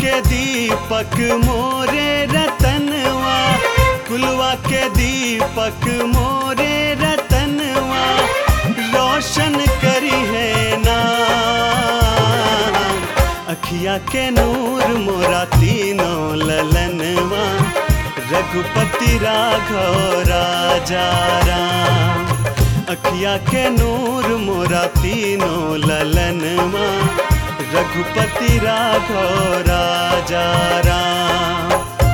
के दीपक मोरे रतनवा कुलवा के दीपक मोरे रतनवा रोशन करी है ना अखिया के नूर मोरा तीनों ललनवा रघुपति राघव राजा राम अखिया के नूर मोरा तीनों ललनवा रघुपति राघव राजा राम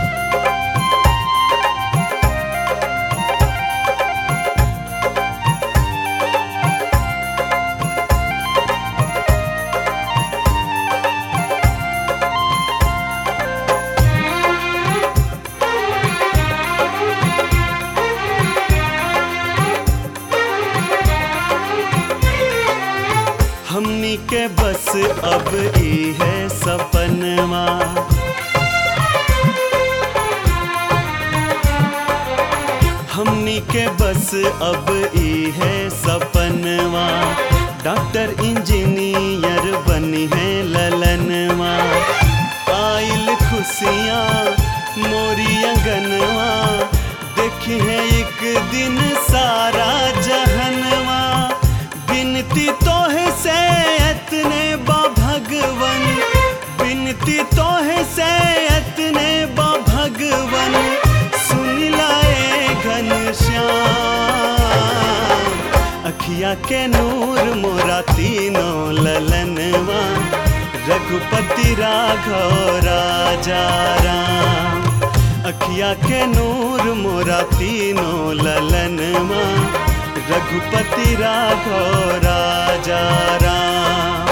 हमनी के बस अब ई है सपनवा हमनी के बस अब ई है सपनवा डॉक्टर इंजीनियर बनी है ललनवा आइल खुशियाँ मोरी अंगनवा देखी है एक दिन सारा जहनवा बिनती तोहे से एतने बा भगवन बिनती तोहे से एतने बा भगवन सुन लाए घनश्याम अखिया के नूर मोरा तीनों ललनवा रघुपति राघव राजा राम अखिया के नूर मोरा तीनों ललनवा रघुपति राघव राजा राम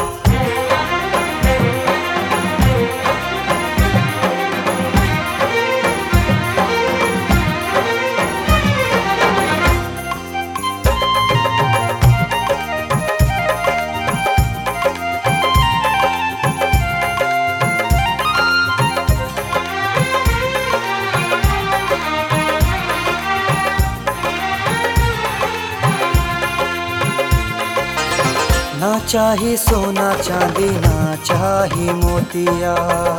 ना चाही सोना चांदी ना चाही मोतिया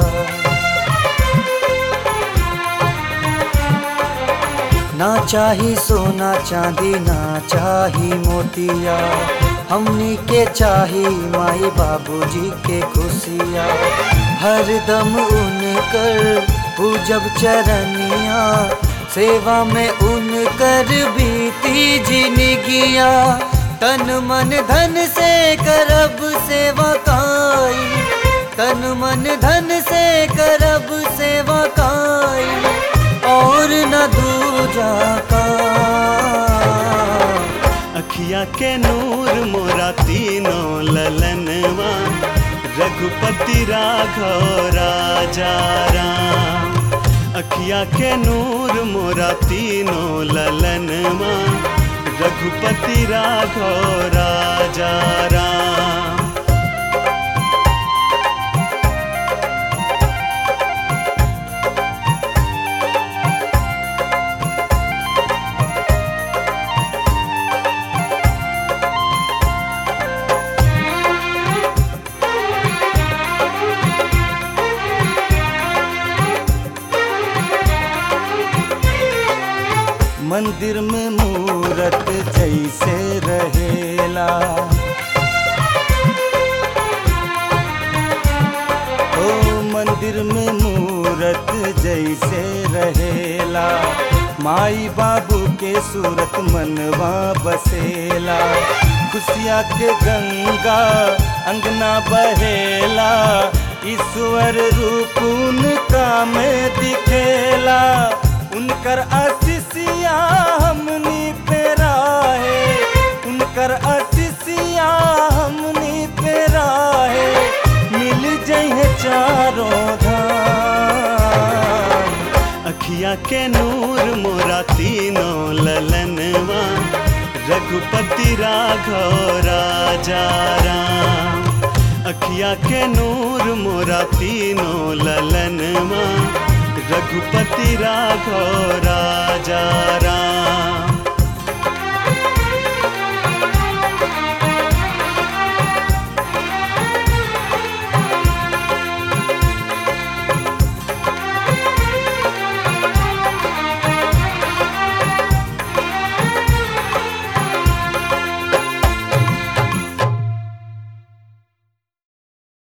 ना चाही सोना चांदी ना चाही मोतिया हमनी के चाही माई बाबूजी के खुशिया हर दम उनकर पूजब चरनिया सेवा में उनकर बीती जिनगिया तन मन धन से करब सेवा काई तन मन धन से करब सेवा काई और न दूजा का अखिया के नूर मोरा तीनों ललनवा रघुपति राघव राजा राम अखिया के नूर मोरा तीनों ललनवा रघुपति राघव राजा राम मंदिर में मूरत जैसे रहेला ओ मंदिर में मूरत जैसे रहेला माई बाबू के सूरत मनवा बसेला खुशिया के गंगा अंगना बहेला ईश्वर रूप उनका में दिखेला उनकर आशीषिया हमनी पे राहे उनकर आशीषिया हमनी पे राहे मिल जइहे चारों धाम अखिया के नूर मोरा तीनों ललनवा रघुपति राघव राजा राम अखिया के नूर मोरा तीनों ललनवा रघुपति राघव राजा